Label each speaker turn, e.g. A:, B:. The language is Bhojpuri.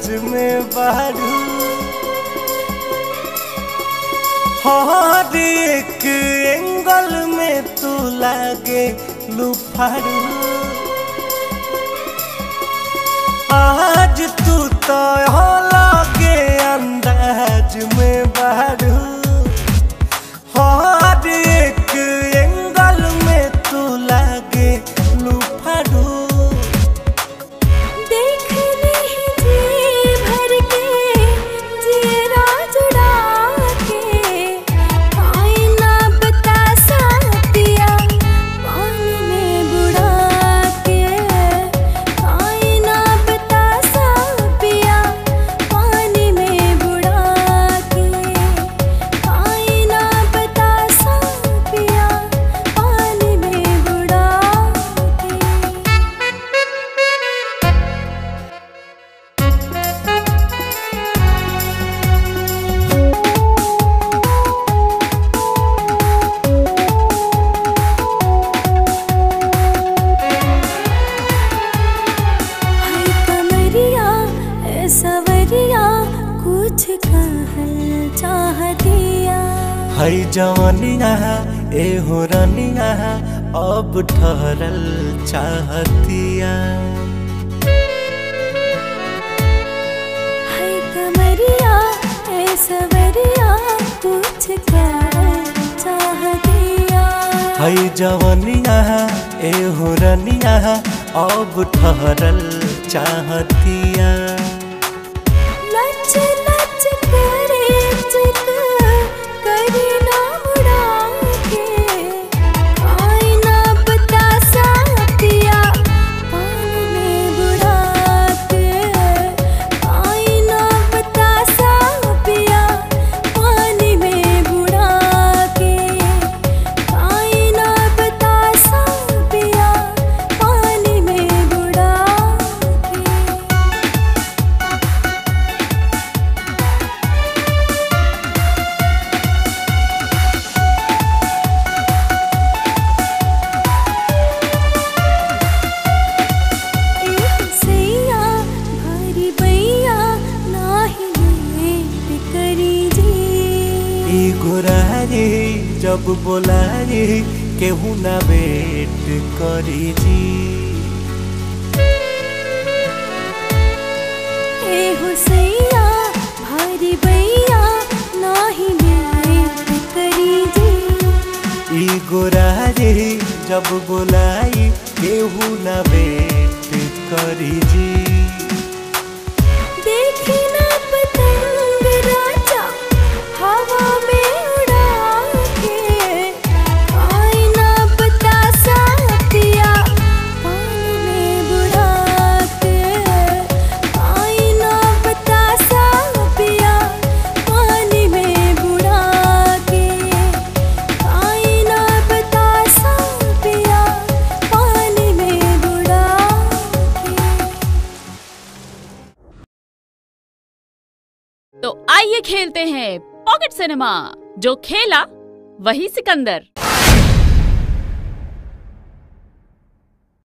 A: अंदाज में बारू हर एक एंगल में तू लागे लुफारू आज तू तो हो लागे अंदाज में बारू हर एक एंगल में तू लागे लुफारू
B: देख नहीं जी भर के जीरा जुड़ा के आईना बतासा पिया पानी में बुड़ा के आईना बतासा पिया पानी में बुड़ा के आईना बतासा पिया पानी में बुड़ा के हाय कमरिया ए सवरिया कुछ कहल चाहतिया
A: है जवनिया ए हो रनिया अब ठहरल चाहतिया
B: हाय कमरिया ए सवरिया कुछ कहल चाहतिया
A: है जवनिया ए हो रनिया अब ठहरल चाहतिया
B: लच लच करे चित करी ना मुड़ा के आईना बतासा पिया पानी में बुड़ा के आईना बतासा पिया पानी में बुड़ा के आईना बतासा पिया पानी में बुड़ा के सैया भारी बैया नाही लेट करी जी
A: ई गोरारी जब बोलारी केहू ना वेट करी जी
B: ए हो सैया भारी बैया नाही लेट करी जी
A: ई गोरारी जब बोलाई केहू ना वेट करी जी
B: देखी ना पतंग राजा हवा में उड़ा के आईना बतासा पिया पानी में बुड़ा के आईना बतासा पिया पानी में बुड़ा के आईना बतासा पिया पानी में बुड़ा के
C: तो आइए खेलते हैं पॉकेट सिनेमा जो खेला वही सिकंदर